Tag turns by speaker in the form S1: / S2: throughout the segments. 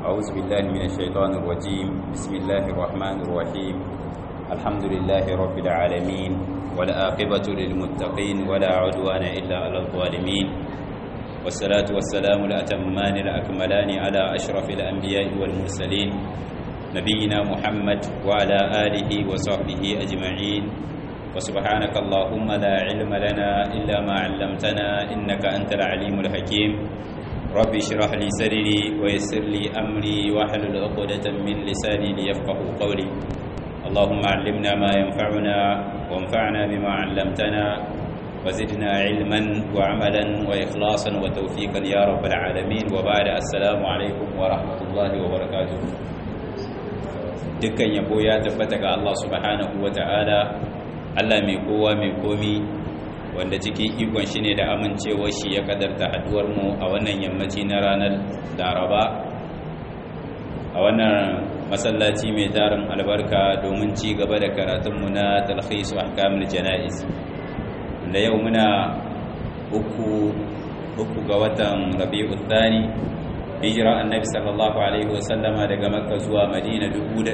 S1: أعوذ بالله من الشيطان الرجيم بسم الله الرحمن الرحيم الحمد لله رب العالمين والآقبة للمتقين ولا عدوان إلا على الظالمين والصلاة والسلام الأتمان الأكملان على أشرف الأنبياء والمرسلين نبينا محمد وعلى آله وصحبه أجمعين وسبحانك اللهم لا علم لنا إلا ما علمتنا إنك أنت العليم الحكيم ربي اشرح لي صدري ويسر لي أمري واحلل عقدة من لساني ليفقه قولي اللهم علمنا ما ينفعنا وانفعنا بما علمتنا وزدنا علما وعملا وإخلاصا وتوفيقا يا رب العالمين وبعد السلام عليكم ورحمة الله وبركاته dukkan yabo ya tabbata ga Allah subhanahu wa ta'ala Allah mai kowa mai komi wanda cikin ikon shi ne da amincewar shi ya kadarta haduwar mu a wannan yammaci na ranar Laraba a wannan masallaci mai tarin albarka domin ci gaba da karatunmu na talhisu ahkamul jana'iz da yau muna uku uku ga watan Rabiul Thani hijira annabi sallallahu alaihi wasallama daga makka zuwa madina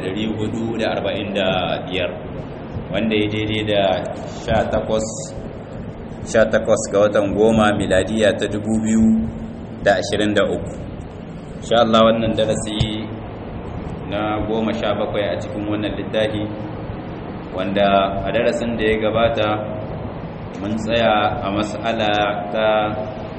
S1: 1445 wanda ya daidai da 18 ga watan goma miladiya ta 2023 insha Allah wannan darasi na goma sha bakwai a cikin wannan littafi wanda a darasin da ya gabata mun tsaya a mas'ala ta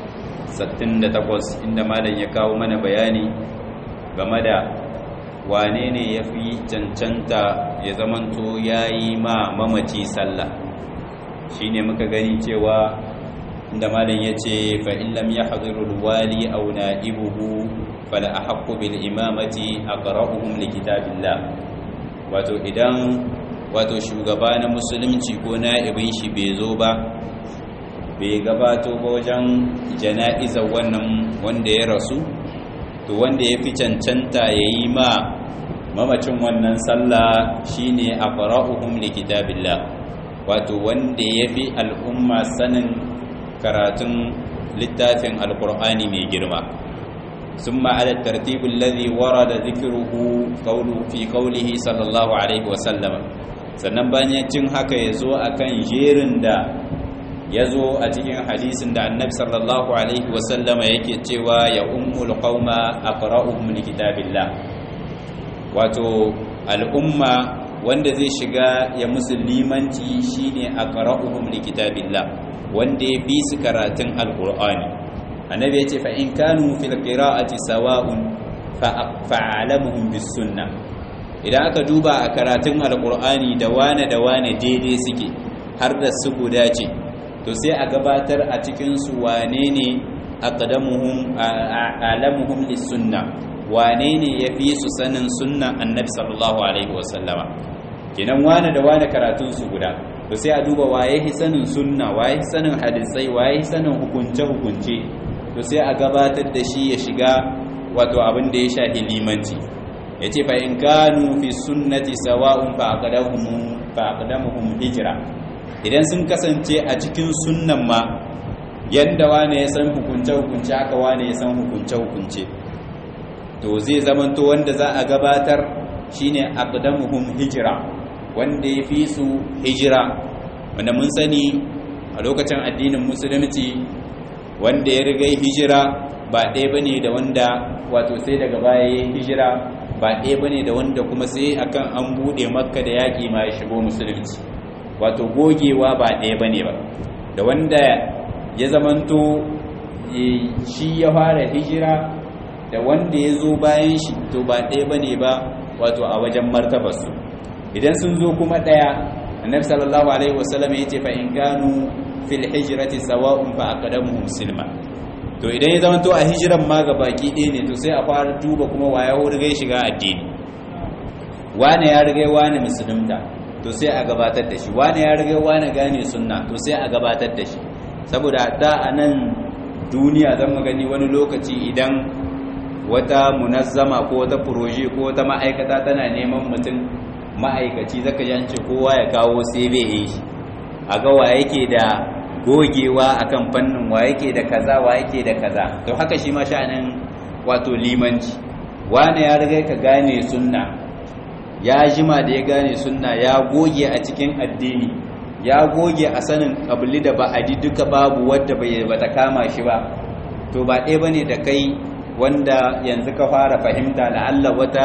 S1: 68 inda malam ya kawo mana bayani game da wane ne ya fi cancanta ya zamanto ya yi ma mamaci sallah shi ne muka gani cewa inda malam ya ce fa'illam ya haɗurul wali au na ibuhu fala a haƙƙo bil imamati a ƙara'uhun likitabillah wato idan wato shugaba na musulunci ko na ibin shi bai zo ba bai gabato ba wajen jana'izar wannan wanda ya rasu to wanda ya fi cancanta ya yi ma mamacin wannan sallah shine a fara'uhum likitabillah wato wanda ya fi al'umma sanin karatun littafin alkur'ani mai girma sun ma'adar tartibin lazi wara da zikiruhu fi kaulihi sallallahu alaihi wasallama sannan bayan cin haka ya zo a kan jerin da ya zo a cikin hadisin da annabi sallallahu alaihi wasallama yake cewa ya ummul qauma aqra'uhum likitabillah wato al'umma wanda zai shiga ya musulmanci shine aqra'uhum likitabillah wanda ya bi su karatun alqur'ani annabi yace fa in kanu fil qira'ati sawa'un fa'alamuhum bis sunnah idan aka duba a karatun alqur'ani da wane da wane daidai suke har da su guda ce to sai a gabatar a cikinsu wane ne aqdamuhum alamuhum lis-sunna wane ne yafi su sanin sunnan annabi sallallahu alaihi wasallama kenan wane da wane karatun su guda to sai a duba waye hi sanin sunna waye hi sanin hadisai waye hi sanin hukunce hukunce to sai a gabatar da shi ya shiga wato abin da ya shafi limanci yace fa in kanu fi sunnati sawa'un fa aqdamuhum fa aqdamuhum hijra idan sun kasance a cikin sunnan ma yadda wane ya san hukunce-hukunce aka wane ya san hukunce-hukunce to zai zamanto wanda za a gabatar shine aqdamuhum hijira wanda ya fi su hijira wanda mun sani a lokacin addinin musulunci wanda ya riga hijira ba ɗaya bane da wanda wato sai daga baya ya hijira ba ɗaya bane da wanda kuma sai akan an buɗe makka da yaƙi ma ya shigo musulunci wato gogewa ba ɗaya ba ne ba da wanda ya zamanto shi ya fara hijira da wanda ya zo bayan shi to ba ɗaya ba ne ba wato a wajen martabarsu idan sun zo kuma ɗaya annabi sallallahu alaihi wasallam ya ce fa in ganu fil hijrati sawa'un fa aqdamu muslima to idan ya zamanto a hijiran ma ga baki ɗaya ne to sai a fara duba kuma waya riga shiga addini wane ya riga wane musulunta to sai a gabatar da shi wane ya riga wane gane sunna to sai a gabatar da shi saboda da a nan duniya zan gani wani lokaci idan wata munazzama ko wata proje ko wata ma'aikata tana neman mutum ma'aikaci zaka ji an ce kowa ya kawo sai bai yi shi a ga wa yake da gogewa akan fannin wa yake da kaza wa yake da kaza to haka shi ma sha'anin wato limanci wane ya riga ka gane sunna ya jima da ya gane sunna ya goge a cikin addini ya goge a sanin kabili da ba'adi duka babu wadda bai bata kama shi ba to ba ɗaya bane da kai wanda yanzu ka fara fahimta la'alla wata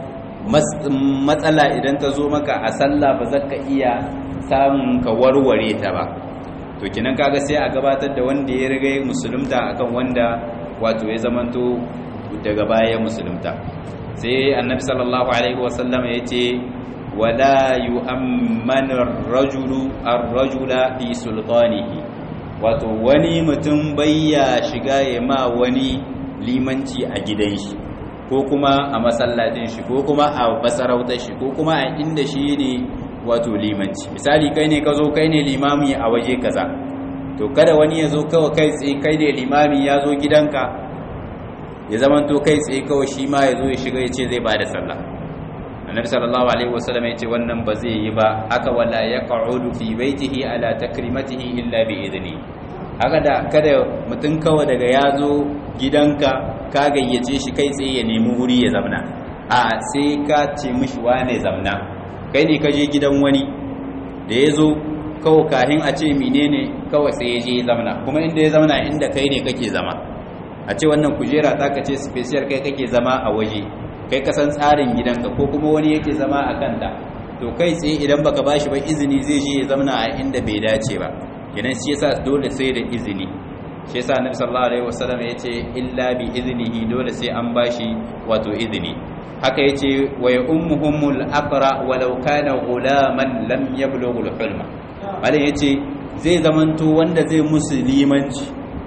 S1: matsala idan ta zo maka a sallah ba za ka iya samun ka warware ta ba to kinan kaga sai a gabatar da wanda ya riga musulunta akan wanda wato ya zamanto daga baya musulunta sai annabi sallallahu alaihi wasallam ya ce wala yu'ammanu ar-rajulu ar-rajula fi sultanihi wato wani mutum bayya shiga ya ma wani limanci a gidan shi ko kuma a masallacin shi ko kuma a masarautar shi ko kuma a inda shi ne wato limanci misali kai ne ka zo kai ne limami a waje kaza to kada wani ya zo kawai kai tsaye kai ne limami ya zo gidanka ya zama to kai tsaye kawai shi ma ya zo ya shiga ya ce zai ba da sallah annabi sallallahu alaihi wasallam ya ce wannan ba zai yi ba haka wala yaq'udu fi baitihi ala takrimatihi illa bi idni haka da kada mutum kawai daga ya zo gidanka ka gayyace shi kai tsaye ya nemi wuri ya zamna a sai ka ce mishi wane zamna kai ne ka je gidan wani da ya zo kawai kahin a ce menene kawai sai ya je ya zamna kuma inda ya zamna inda kai ne kake zama a ce wannan kujera ta ka ce special kai kake zama a waje kai kasan tsarin gidanka ko kuma wani yake zama a kanta to kai tsaye idan baka bashi ba izini zai je ya zamna a inda bai dace ba kenan shi yasa dole sai da izini shi yasa annabi sallallahu alaihi wasallam yace illa bi iznihi dole sai an bashi wato izini haka yace wa ya ummuhumul aqra walau kana gulaman lam yablughu al-hulma malai yace zai zamanto wanda zai musulmanci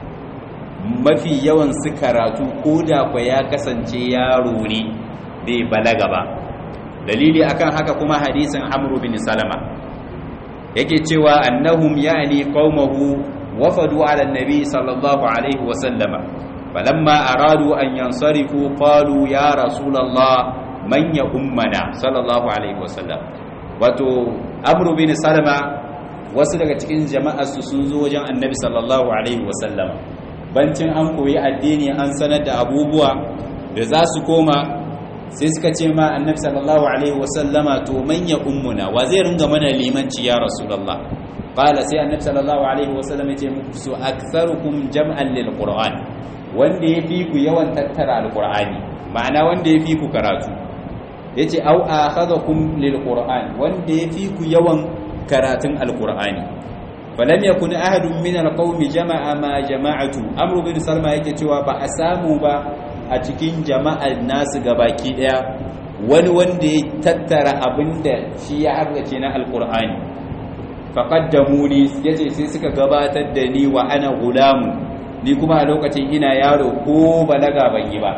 S1: mafi yawan su karatu koda kwa ya kasance yaro ne bai balaga ba dalili akan haka kuma hadisin amru bin salama yake cewa annahum ya'ni qaumahu wafadu ala annabi sallallahu alaihi wa sallama falamma aradu an yansarifu qalu ya rasulullah man ya ummana sallallahu alaihi wa sallam wato amru bin salama wasu daga cikin jama'ar su sun zo wajen annabi sallallahu alaihi wa sallama bancin an koyi addini an sanar da abubuwa da za su koma sai suka ce ma annabi sallallahu alaihi wasallama to manya ummuna wa zai ringa mana limanci ya rasulullah qala sai annabi sallallahu alaihi wasallam ya ce musu aktharukum jam'an lil qur'an wanda yafi ku yawan tattara alqur'ani ma'ana wanda yafi ku karatu yace au akhadakum lil qur'an wanda yafi ku yawan karatun alqur'ani falam yakun ahadun min alqawmi jama'a ma jama'atu amru bin salma yake cewa ba a samu ba a cikin jama'ar nasu gabaki daya wani wanda ya tattara abinda shi ya harkace na alkur'ani faƙaddamu ni ya ce sai suka gabatar da ni wa ana gulamu ni kuma a lokacin ina yaro ko balaga ban yi ba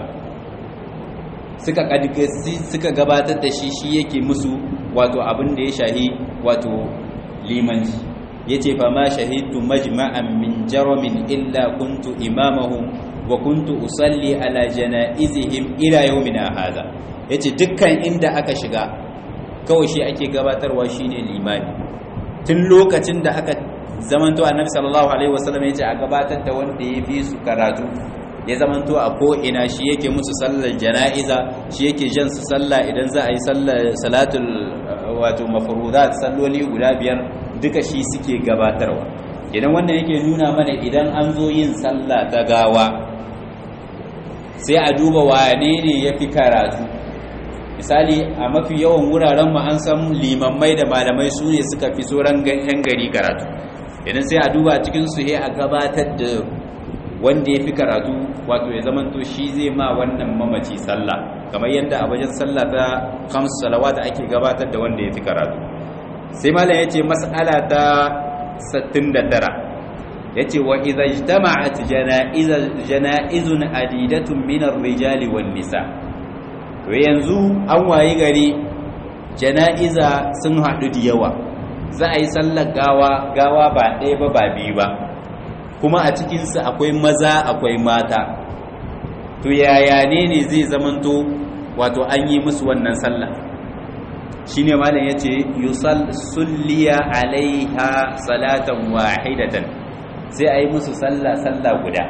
S1: suka gabatar da shi shi yake musu wato abin da ya shahi wato limanci ya ce fa ma shahidtu majma'an min jaramin illa kuntu imamahum wa kuntu usalli ala janaizihim ila yawmina hadha yace dukkan inda aka shiga kawai shi ake gabatarwa shine limami tun lokacin da aka zamanto annabi sallallahu alaihi wasallam yace a gabatar da wanda ya fi su karatu ya zamanto a ko ina shi yake musu sallar janaiza shi yake jan su sallah idan za a yi sallar salatul wato mafrudat salloli guda biyar duka shi suke gabatarwa idan wannan yake nuna mana idan an zo yin sallah ta gawa sai a duba wane ne ya fi karatu misali a mafi yawan wuraren mu an san limammai da malamai su ne suka fi sauran yan gari karatu idan sai a duba cikin su a gabatar da wanda ya fi karatu wato ya zamanto shi zai ma wannan mamaci sallah kamar yadda a wajen sallah ta kamsu salawata ake gabatar da wanda ya fi karatu sai malam ya ce mas'ala ta 69 yace wa idza ijtama'at jana'izun adidatun min ar-rijali wan nisa to yanzu an wayi gari jana'iza sun hadu da yawa za a yi sallar gawa gawa ba ɗaya ba ba biyu ba kuma a cikin su akwai maza akwai mata to yaya ne ne zai zamanto wato an yi musu wannan sallah shine malam yace yusalliya alaiha salatan wahidatan sai a yi musu sallah sallah guda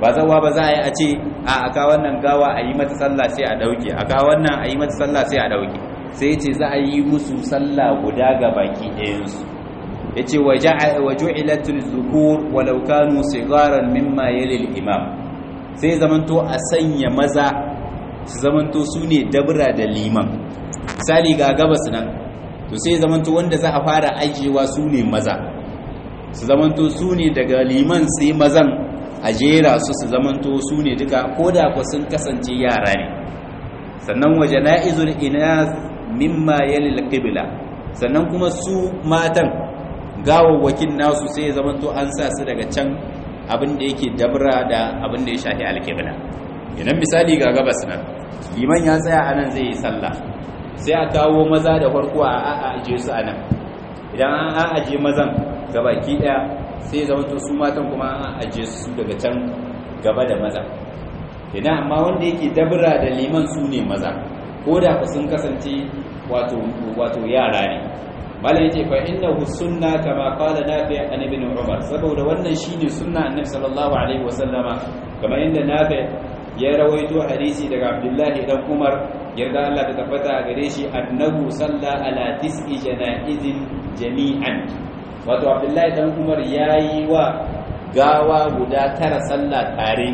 S1: ba zawa ba za a yi a ce a aka wannan gawa a yi mata sallah sai a dauke aka wannan a yi mata sallah sai a dauke sai ce za a yi musu sallah guda ga baki ɗayansu ya ce wa ju'ilatul zukur walau kanu sigaran mimma yalil imam sai zamanto a sanya maza su zamanto su ne dabra da liman misali ga gabas nan to sai zamanto wanda za a fara ajiyewa su ne maza su zamanto su ne daga liman sai mazan a jera su su zamanto su ne duka ko da ku sun kasance yara ne sannan waje na'izul ina mimma yalil qibla sannan kuma su matan gawawwakin nasu sai ya zamanto an sa su daga can abin da yake dabra da abin da ya shafi alqibla idan misali ga gabas nan liman ya tsaya anan zai yi sallah sai a kawo maza da farko a aje su anan idan an aje mazan gabaki daya sai ya zamanto su matan kuma an aje su daga can gaba da maza idan amma wanda yake dabra da liman su ne maza ko da ku sun kasance wato wato yara ne malai yace fa innahu sunna kama qala nafi an ibn umar saboda wannan shine sunna annabi sallallahu alaihi wasallama kamar yadda nafi ya rawaito hadisi daga abdullahi dan umar yarda Allah ta tabbata a gare shi annahu salla ala tis'i janaizin jami'an wato abdullahi dan umar yayi wa gawa guda tara sallah tare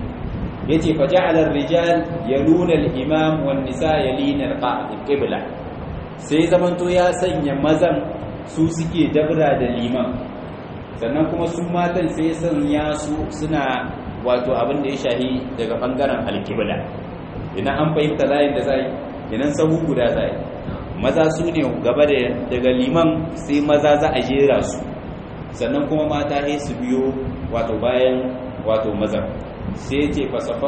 S1: yace fa ja'ala ar-rijal yaluna al-imam wan nisa yalina al-qibla sai zamanto ya sanya mazan su suke dabra da liman sannan kuma su matan sai sanya su suna wato abin da ya shahi daga bangaren al-qibla idan an fahimta layin da zai idan sahu guda zai maza su ne gaba da daga liman sai maza za a jera su sannan kuma mata sai su biyo wato bayan wato maza sai ce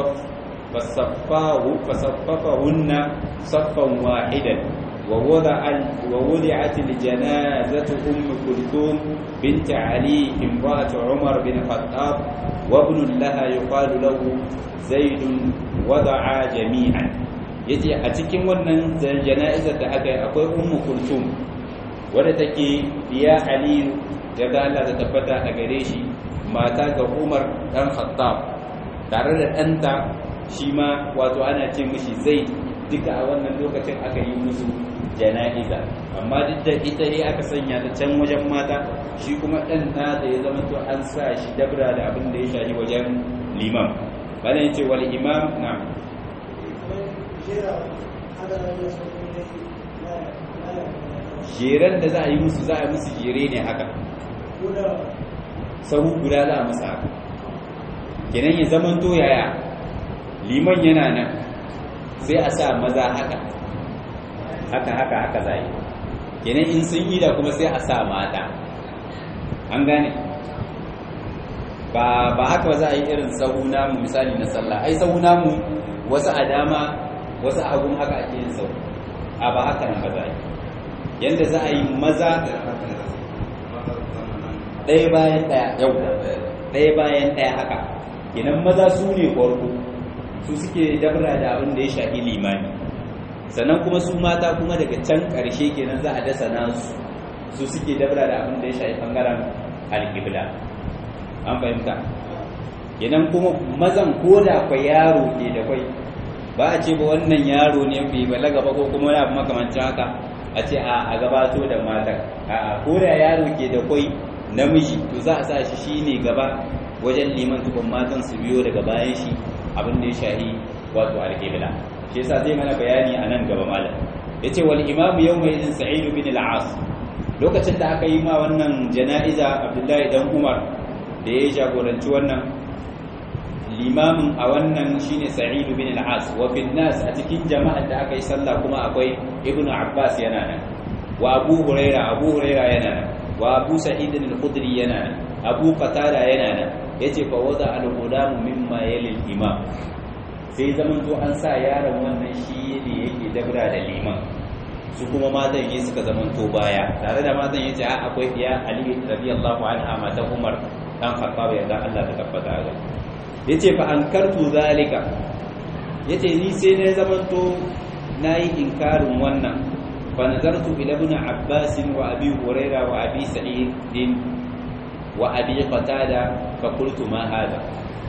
S1: fasaffahunna saffan wahidan ووضعت الجنازة أم كلثوم بنت علي امرأة عمر بن الخطاب وابن لها يقال له زيد وضع جميعا yace a cikin wannan jana'izar da aka yi akwai ummu kulthum wadda take biya aliyu daga Allah ta tabbata a gare shi mata ga Umar dan Khattab tare da ɗanta shi ma wato ana ce mishi Zaid duka a wannan lokacin aka yi musu jana'iza amma duk da ita ne aka sanya ta can wajen mata shi kuma ɗan na da ya zama to an sa shi dabra da abin da ya shahi wajen liman bana yace wal imam na jeren da za a yi musu za a musu jere ne haka sahu guda za a musu haka kenan ya zaman to yaya liman yana nan sai a sa maza haka haka haka haka za yi kenan in sun yi da kuma sai a sa mata an gane ba ba haka ba za a yi irin sahu namu misali na sallah ai sahu namu wasu a dama wasu a hagun haka ake yin sahu a ba haka nan ba za a yi yadda za a yi maza ɗaya bayan ɗaya yau ɗaya bayan ɗaya haka kenan maza su ne farko su suke dabra da abin da ya shafi limani sannan kuma su mata kuma daga can ƙarshe kenan za a dasa nasu su suke dabra da abin da ya shafi ɓangaren alƙibla an fahimta kenan kuma mazan ko da kwai yaro ke da kwai ba a ce ba wannan yaro ne bai balaga ba ko kuma wani abu makamancin haka a ce a gabato da matan a ko da yaro ke da kwai namiji to za a sa shi shine gaba wajen liman tukun matan su biyo daga bayan shi abin da ya shahi wato alƙibla shi yasa zai mana bayani a nan gaba malam yace wal imam yawma idin sa'id bin al-as lokacin da aka yi ma wannan jana'iza abdullahi dan umar da ya jagoranci wannan limamin a wannan shine sa'id bin al-as wa fil nas a cikin jama'ar da aka yi sallah kuma akwai ibnu abbas yana nan wa abu huraira abu huraira yana nan wa abu sa'id al-khudri yana nan abu qatada yana nan yace fa wada al-ghulam mimma yali al-imam sai zaman to an sa yaron wannan shi ne yake dabra da liman su kuma matan yi suka zaman to baya tare da matan yace a akwai iya ali radiyallahu anha matan umar dan khattab ya dan Allah ta tabbata ga yace fa ankartu zalika yace ni sai ne zaman to nayi inkarin wannan fa nazartu ila ibn abbas wa abi huraira wa abi sa'id wa abi qatada fa qultu ma hada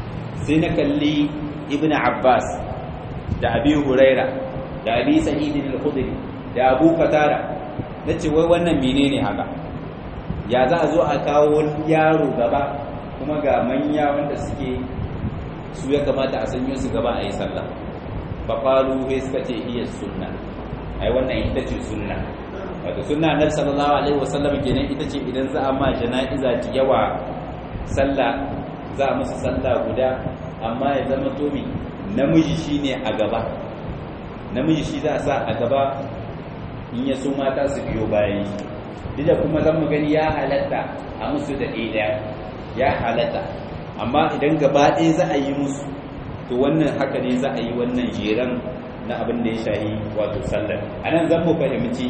S1: sai na kalli ibn abbas da abi huraira da abi sa'id al-khudri da abu qatada nace wai wannan menene haka ya za a zo a kawo yaro gaba kuma ga manya wanda suke su ya kamata a sanyo su gaba a yi sallah fa qalu sai suka ce iya sunna ai wannan ita ce sunna wato sunna annabi sallallahu alaihi wasallam kenan ita ce idan za a ma jana'iza ta yawa sallah za a musu sallah guda amma ya zama tomi namiji shine a gaba namiji shi za a sa a gaba in ya so mata su biyo bayan shi duk da kuma zan mu gani ya halatta a musu da ɗaya ya halatta amma idan gaba ɗaya za a yi musu to wannan haka ne za a yi wannan jeran na abin da ya shahi wato sallar a nan zan mu fahimci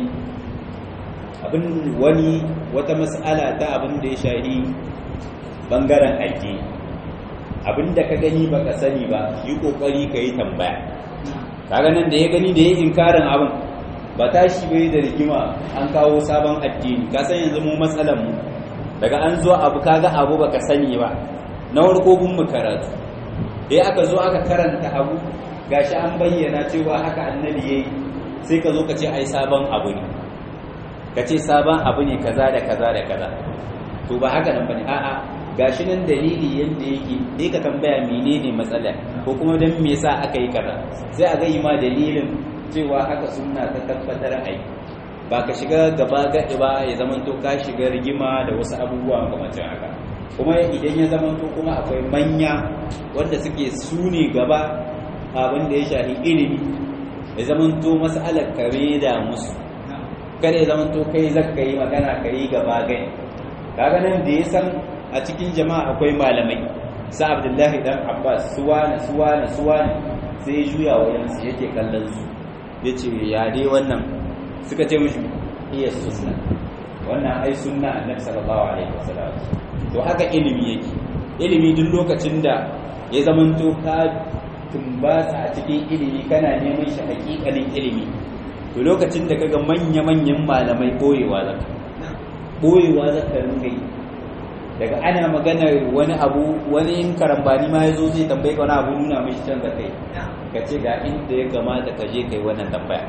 S1: abin wani wata mas'ala ta abin da ya shahi bangaren aiki abin da ka gani baka sani ba yi kokari ka yi tambaya kaga nan da ya gani da ya inkarin abin ba tashi bai da rigima an kawo sabon addini ka san yanzu mu matsalan mu daga an zo abu kaga abu baka sani ba na farko gun mu karatu dai aka zo aka karanta abu gashi an bayyana cewa haka annabi yayi sai ka zo ka ce ai sabon abu ne ka ce sabon abu ne kaza da kaza da kaza to ba haka nan bane a'a gashi nan dalili yanda yake sai ka tambaya menene matsala ko kuma dan me yasa aka yi kaza sai a ga ma dalilin cewa haka sunna ta tabbatar ai ba ka shiga gaba gaɗi ba ya zama to ka shiga rigima da wasu abubuwa makamacin haka kuma idan ya zama to kuma akwai manya wanda suke su ne gaba abin da ya shafi ilimi ya zama to mas'alar kare da musu kada ya zama to kai zaka yi magana ka yi gaba gani kaga nan da ya san a cikin jama'a akwai malamai sa abdullahi dan abbas suwana suwana suwana sai ya juya wayansu yake kallon su yace ya dai wannan suka ce mishi iya sunna wannan ai sunna annabi sallallahu alaihi wasallam to haka ilimi yake ilimi duk lokacin da ya zamanto ka tumbasa a cikin ilimi kana neman shi hakikalin ilimi to lokacin da kaga manya-manyan malamai boyewa zaka boyewa zaka ringa yi daga ana magana wani abu wani in karambani ma ya zo zai tambaye ka wani abu nuna mishi canza kai ka ce ga inda ya kamata ka je kai wannan tambaya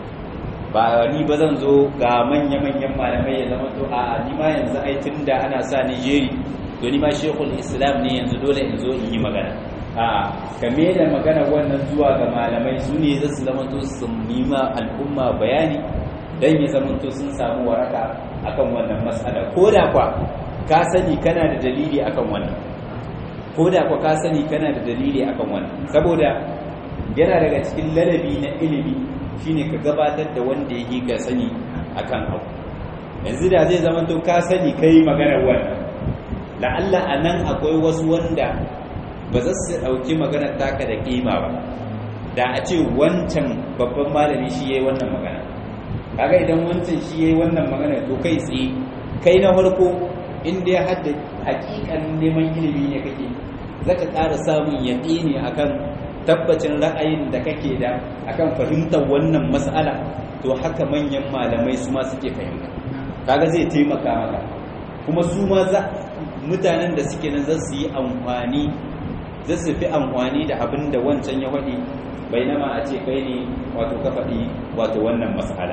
S1: ba ni ba zan zo ga manya-manyan malamai ya zama to a ni ma yanzu ai da ana sa ni jeri to ni ma shekul islam ne yanzu dole in zo in yi magana a kame da magana wannan zuwa ga malamai su ne za su zama to su nima al'umma bayani dan ya zama to sun samu waraka akan wannan matsala ko da kwa ka sani kana da dalili akan wannan ko da kwa ka sani kana da dalili akan wannan saboda yana daga cikin ladabi na ilimi shine ka gabatar da wanda yake ka sani akan abu yanzu da zai zama to ka sani kai maganar wannan la'alla anan akwai wasu wanda ba za su dauki maganar taka da kima ba da a ce wancan babban malami shi yayi wannan magana kaga idan wancan shi yayi wannan magana to kai tsaye kai na farko inda ya hadda hakikan neman ilimi ne kake zaka ƙara samun yaƙini akan tabbacin ra'ayin da kake da akan fahimtar wannan mas'ala to haka manyan malamai su ma suke fahimta kaga zai taimaka maka kuma su ma za mutanen da suke nan za su yi amfani za su fi amfani da abin da wancan ya faɗi bainama a ce kai ne wato ka faɗi wato wannan mas'ala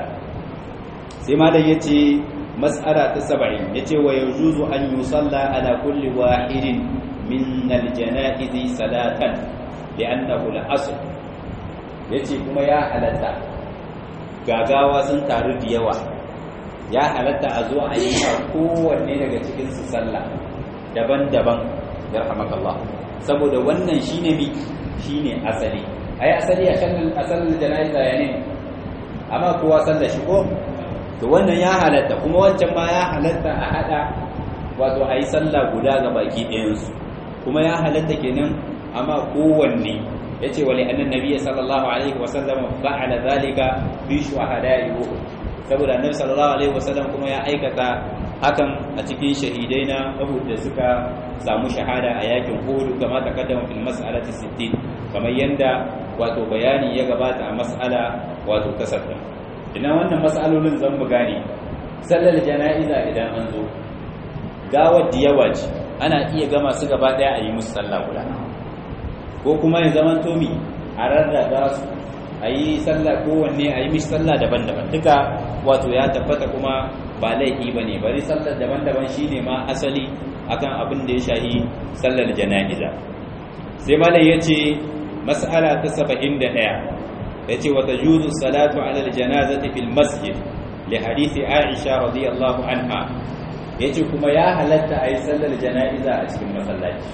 S1: sai malam ya ce mas'ala ta saba'in ya ce wa yajuzu an yusalla ala kulli wahidin min aljana'izi salatan li'annahu al-asl yace kuma ya halatta gagawa sun taru da yawa ya halatta a zo a yi kowanne daga cikin su sallah daban-daban yarhamakallah saboda wannan shine mi shine asali ai asali a kan asalin jana'iza ya ne amma kowa sallah shi ko to wannan ya halatta kuma wancan ma ya halatta a hada wato a yi sallah guda ga baki ɗayansu kuma ya halatta kenan amma kowanne ya ce wale annan nabi sallallahu alaihi wasallam fa'ala zalika bi shuhada'i uhud saboda annabi sallallahu alaihi wasallam kuma ya aikata hakan a cikin shahidai na Uhud da suka samu shahada a yakin Uhud kama takaddama fil mas'alati 60 kamar yanda wato bayani ya gabata a mas'ala wato kasafin ina wannan mas'alolin zan mu gane sallar jana'iza idan an zo gawar da yawa ce ana iya gama su gaba daya a yi musu sallah guda ko kuma ya zama tomi a rarraga su a yi sallah kowanne a yi mishi sallah daban-daban duka wato ya tabbata kuma ba laifi ba ne bari sallar daban-daban shi ne ma asali akan abin da ya shahi sallar jana'iza sai malam ya ce mas'ala ta saba'in da ɗaya ya ce wata juzu salatu alal janazati fil masjid li hadithi aisha radiyallahu anha ya ce kuma ya halatta a yi sallar jana'iza a cikin masallaci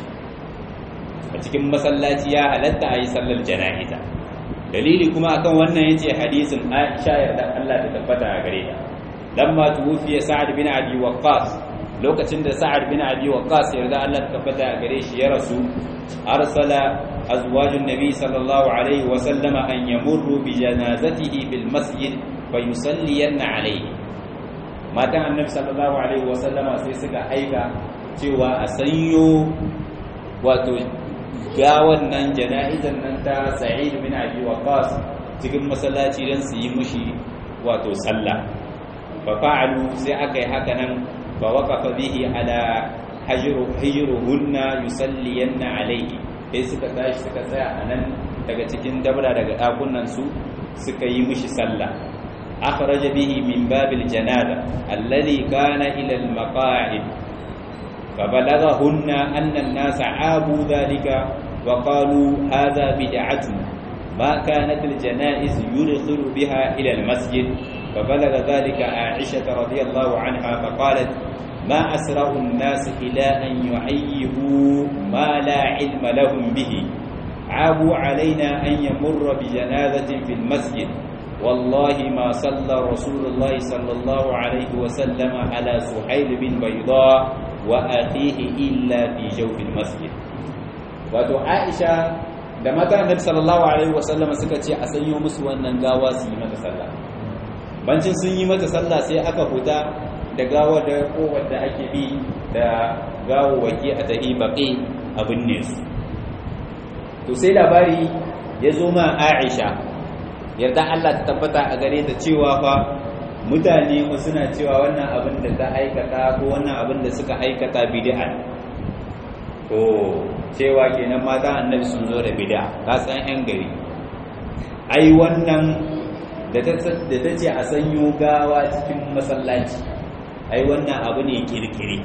S1: a cikin masallaci ya halatta a yi sallar jana'iza dalili kuma akan wannan yace hadisin Aisha yarda Allah ta tabbata a gare ta lamma tuwfiya Sa'ad bin Abi Waqqas lokacin da Sa'ad bin Abi Waqqas yarda Allah ta tabbata a gare shi ya rasu arsala azwajun nabi sallallahu alaihi wa sallama an yamurru bi janazatihi bil masjid fa yusalliyanna alaihi matan annabi sallallahu alaihi wa sallama sai suka aika cewa a sanyo wato ga wannan jana'izan nan ta sa'id bin abi waqas cikin masallaci dan su yi mushi wato sallah fa fa'alu sai aka yi haka nan fa waqafa bihi ala hajru hijruhunna yusalliyanna alayhi sai suka tashi suka tsaya anan daga cikin dabra daga dakunan su suka yi mushi sallah akhraja bihi min babil janaza alladhi kana ila al maqa'id فبلغهن أن الناس عابوا ذلك وقالوا هذا بدعة ما كانت الجنائز يدخل بها إلى المسجد فبلغ ذلك عائشة رضي الله عنها فقالت ما أسرع الناس إلى أن يعيبوا ما لا علم لهم به عابوا علينا أن يمر بجنازة في المسجد والله ما صلى رسول الله صلى الله عليه وسلم على سحيل بن بيضاء وأخيه إلا في جوف المسجد wato Aisha da mata Annabi sallallahu alaihi wasallam suka ce a sanyo musu wannan gawa su yi mata sallah bancin sun yi mata sallah sai aka huta da gawa da kowar da ake bi da gawawaki a tahi baqi abin ne su to sai labari ya zo ma Aisha yarda Allah ta tabbata a gare ta cewa fa mutane mu suna cewa wannan abin da ta aikata ko wannan abin da suka aikata bid'a to cewa kenan mata annabi sun zo da bid'a ka san yan gari ai wannan da ta da ta ce a sanyo gawa cikin masallaci ai wannan abu ne kirkire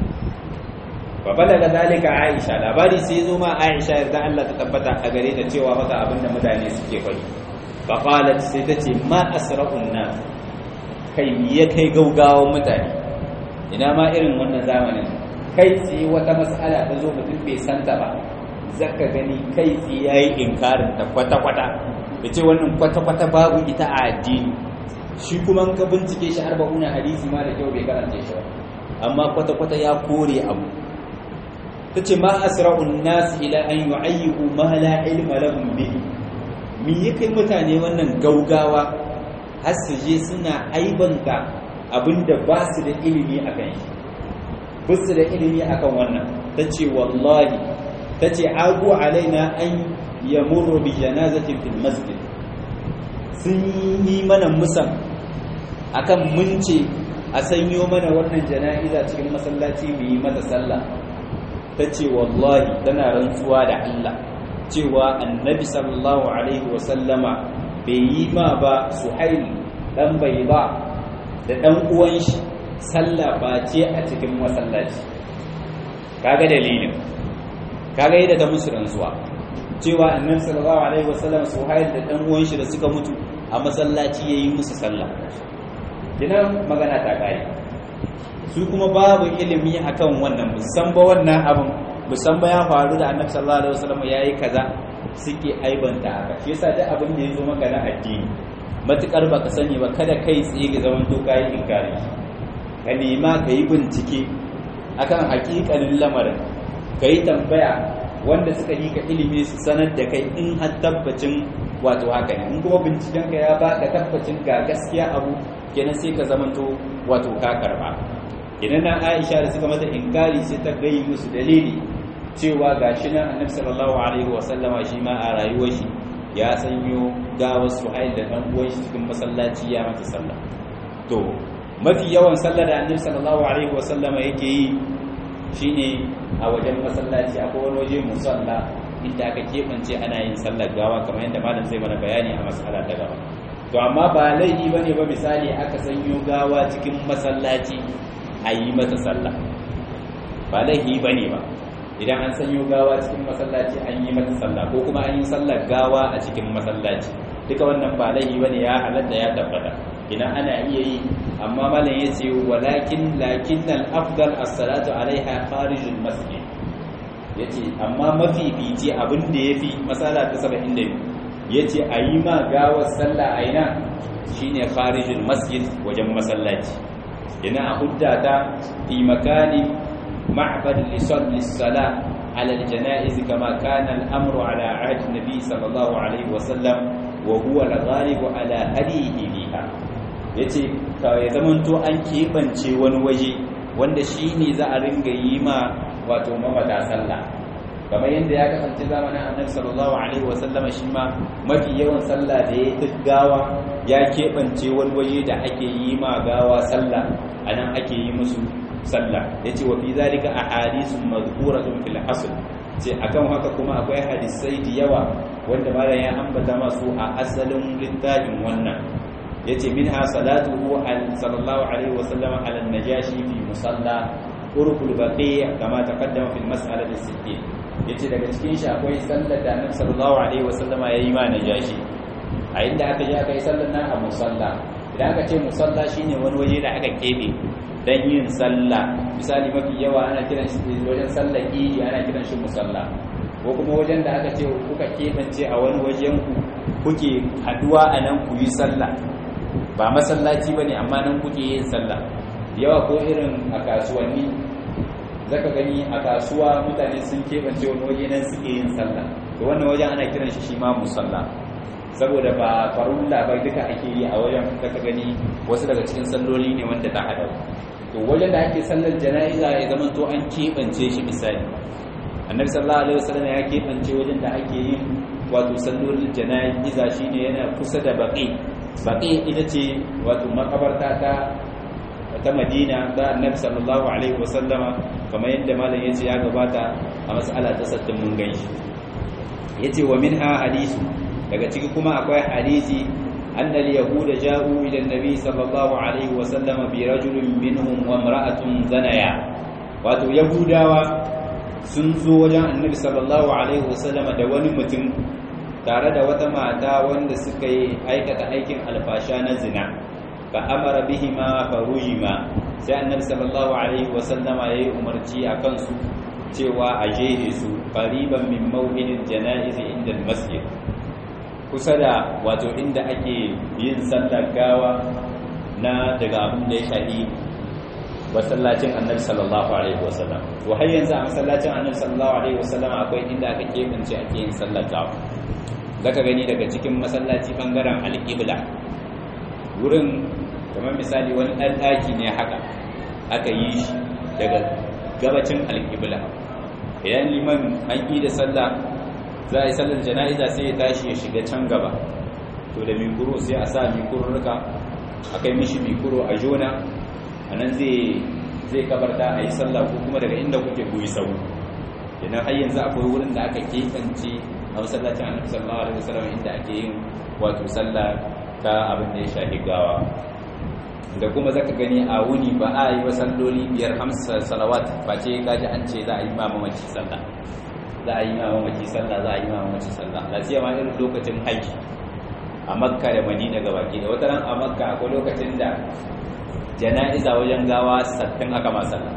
S1: fa balaga zalika aisha labari sai zo ma aisha yarda Allah ta tabbata a gare ta cewa mata abin da mutane suke faɗi fa qalat sai ta ce ma asra'un nas kai ya kai gaugawan mutane ina ma irin wannan zamanin kai tsaye wata mas'ala ta zo mutum bai santa ba zaka gani kai tsaye yayi inkarin ta kwata-kwata da ce wannan kwata-kwata babu ita a addini shi kuma ka bincike shi arba'una hadisi ma da kyau bai karanta shi ba amma kwata-kwata ya kore abu ta ce ma asra'un nas ila an yu'ayyibu ma la ilma lahum bihi me ya kai mutane wannan gaugawa har su je suna aibanta abinda ba su da ilimi a kan shi ba su da ilimi a kan wannan ta ce wallahi ta ce agu alaina an yamurru bi janazatin fil masjid sun yi mana musan akan mun ce a sanyo mana wannan jana'iza cikin masallaci mu yi mata sallah ta ce wallahi tana rantsuwa da Allah cewa annabi sallallahu alaihi wasallama bai yi ma ba suhail dan bai ba da dan uwan shi sallah ba ce a cikin masallaci kaga dalilin kaga yadda ta musu rantsuwa cewa annabi sallallahu alaihi wasallam suhail da dan uwan shi da suka mutu a masallaci yayi musu sallah kinan magana ta kai su kuma babu ilimi akan wannan musan ba wannan abin musan ba ya faru da annabi sallallahu alaihi wasallam yayi kaza suke aibanta haka shi yasa duk abin da yazo maka na addini matukar baka sani ba kada kai tsaye ga zaman to kai inkari ka nema ka yi bincike akan hakikanin lamarin ka yi tambaya wanda suka yi ka ilimi su sanar da kai in har tabbacin wato haka ne in kuma binciken ka ya baka tabbacin ga gaskiya abu kenan sai ka zamanto wato ka karba idan na Aisha da suka mata inkari sai ta gayi musu dalili cewa gashi nan Annabi sallallahu alaihi wa sallama shi ma a rayuwar shi ya sanyo gawar Suhail da dan uwan shi cikin masallaci ya mata sallah to mafi yawan sallar da Annabi sallallahu alaihi wa sallama yake yi shine a wajen masallaci akwai wani waje musalla inda aka keɓance ana yin sallar gawa kamar yadda malam zai mana bayani a mas'ala ta gaba to amma ba laifi bane ba misali aka sanyo gawa cikin masallaci a yi mata sallah ba laifi bane ba idan an sanyo gawa cikin masallaci an yi mata sallah ko kuma an yi sallar gawa a cikin masallaci duka wannan ba laifi bane ya halatta ya tabbata idan ana iya yi amma malam yace walakin lakinnal afdal as-salatu alaiha kharijul masjid yace amma mafi fice abin da yafi masala ta 72 yace ayi ma gawar sallah aina shine kharijul masjid wajen masallaci ina a huddata fi makani معبد لصلي الصلاة على الجنائز كما كان الأمر على عهد النبي صلى الله عليه وسلم وهو الغالب على هديه بها yace ya zamanto an keɓance wani waje wanda shi ne za a ringa yi ma wato mamata sallah kamar yadda ya kasance zamanin annabi sallallahu alaihi wasallama shi ma mafi yawan sallah da ya yi gawa ya keɓance wani waje da ake yi ma gawa sallah a nan ake yi musu sallah yace wa fi zalika ahadithun madhkuratun fil asl ce akan haka kuma akwai hadisai da yawa wanda malam ya ambata masu a asalin littafin wannan yace minha salatuhu sallallahu alaihi wasallam ala najashi fi musalla urqul baqi kama taqaddama fil mas'alati sittin yace daga cikin shi akwai sallar da annabi sallallahu alaihi wasallam yayi ma najashi a inda aka je aka yi sallar nan a musalla idan aka ce musalla shine wani waje da aka kebe dan yin sallah misali mafi yawa ana kiran shi wajen sallar idi ana kiran shi musalla ko kuma wajen da aka ce kuka kebance a wani wajen ku kuke haduwa a nan ku yi sallah ba masallaci bane amma nan kuke yin sallah yawa ko irin a kasuwanni zaka gani a kasuwa mutane sun kebance wani waje nan suke yin sallah to wannan wajen ana kiran shi shi ma musalla saboda ba farulla ba duka ake yi a wajen zaka gani wasu daga cikin salloli ne wanda ta hada to wajen da ake sallar jana'iza ya zama to an keɓance shi misali annabi sallallahu alaihi wasallam ya keɓance wajen da ake yin wato sallolin jana'iza shine yana kusa da baqi baqi ita ce wato makabarta ta ta Madina da annabi sallallahu alaihi wasallama kamar yadda malam yace ya gabata a mas'ala ta sattin mun ganshi yace wa minha hadisi daga ciki kuma akwai hadisi أن اليهود جاءوا إلى النبي صلى الله عليه وسلم برجل منهم وامرأة زنيا wato yahudawa sun zo wajen annabi sallallahu alaihi wasallama da wani mutum tare da wata mata wanda suka yi aikata aikin alfasha na zina fa amara bihima farujima sai annabi sallallahu alaihi wasallama yayi umarci a kansu cewa a jehe su qariban min maw'idil janaiz inda masjid kusa da wato inda ake yin sallar gawa na daga abin da ya shafi masallacin annabi sallallahu alaihi wasallam to har yanzu a masallacin annabi sallallahu alaihi wasallam akwai inda aka kebance ake yin sallar gawa zaka gani daga cikin masallaci bangaren al-qibla wurin kamar misali wani dan daki ne haka aka yi shi daga gabacin al-qibla idan liman an yi da sallah za a yi sallar jana'iza sai ya tashi ya shiga can gaba to da mikuro sai a sa mikururruka a kai mishi mikuro a jona a nan zai kabarta a yi sallah ko kuma daga inda kuke kuyi sau idan har yanzu akwai wurin da aka keɓance a masallacin annabi sallallahu alaihi wasallam inda ake yin wato sallah ta abin da ya shafi gawa da kuma zaka gani a wuni ba a yi wa salloli biyar hamsa salawat ba ce kaji an ce za a yi ma mamaci sallah za a yi ma mamaci sallah za a yi ma mamaci sallah da siya ma irin lokacin haji a makka da madina gabaki da wata ran a makka akwai lokacin da jana'iza wajen gawa sattin aka ma sallah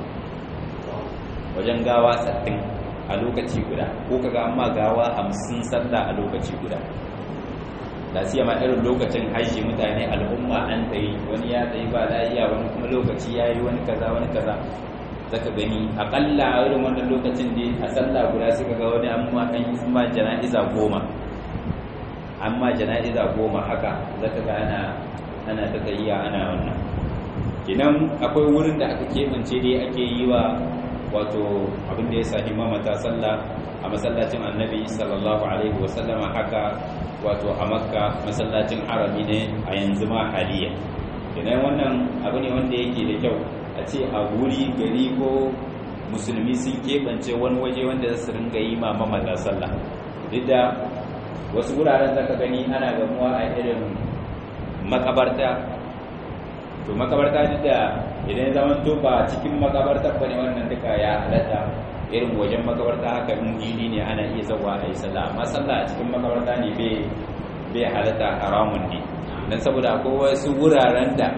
S1: wajen gawa sattin a lokaci guda ko kaga amma gawa hamsin sallah a lokaci guda da siya ma irin lokacin hajji mutane al'umma an tsaye wani ya tsaye ba lafiya wani kuma lokaci ya yi wani kaza wani kaza zaka gani akalla a irin wannan lokacin da a sallah guda suka ga wani amma an yi ma jana'iza goma amma jana'iza goma haka zaka ga ana ana ta tsayiya ana wannan kinan akwai wurin da aka keɓance dai ake yi wa wato abin da ya sahi mamata sallah a masallacin annabi sallallahu alaihi wasallama haka wato a makka masallacin harami ne a yanzu ma haliya idan wannan abu ne wanda yake da kyau a ce a guri gari ko musulmi sun keɓance wani waje wanda za su ringa yi ma mamata sallah duk da wasu wuraren zaka gani ana gamuwa a irin makabarta to makabarta duk da idan ya zama to ba cikin makabarta bane wannan duka ya halatta irin wajen makabarta haka in idi ne ana iya zawa a yi sallah amma sallah a cikin makabarta ne bai halatta haramun ne don saboda akwai wasu wuraren da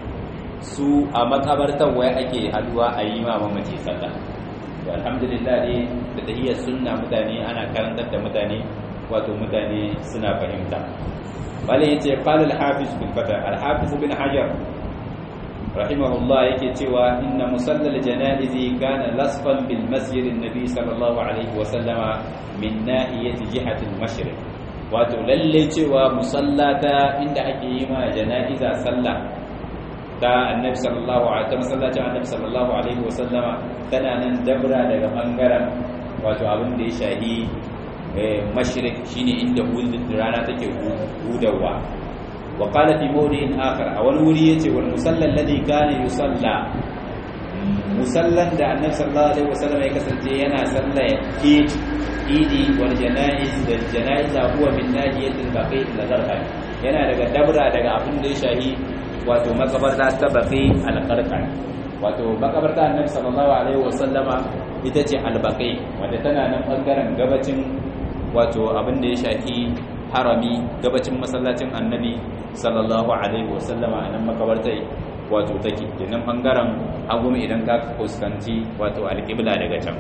S1: su a makabartar wai ake haduwa a yi ma mamaci sallah to alhamdulillah dai da tahiyar sunna mutane ana karantar da mutane wato mutane suna fahimta malai yace qala al-hafiz bin fatah al-hafiz bin hajar rahimahullah yake cewa inna musallal janaizi kana lasfan bil masjid an-nabi sallallahu alaihi wa sallama min nahiyati jihati al-mashriq wato lalle cewa musallata inda ake yi ma janaiza sallah ta annabi sallallahu alaihi ta masallacin annabi sallallahu alaihi wa sallama tana nan dabra daga bangaren wato abin da ya shahi mashriq shine inda rana take hudawa wa qala fi mawdi'in akhar a wani wuri yace wal musalla alladhi kana yusalla musallan da annabi sallallahu alaihi wasallam ya kasance yana salla eid idi wal janaiz da janaiza huwa min nahiyati al-baqi al-gharqad yana daga dabra daga abin da ya shahi wato makabarta ta baqi al-gharqad wato makabarta annabi sallallahu alaihi wasallama ita ce al-baqi wanda tana nan bangaren gabacin wato abin da ya shafi harami gabacin masallacin annabi sallallahu alaihi wasallama a nan makabartai wato take kenan bangaren agumi idan ka fuskanci wato alƙibla daga can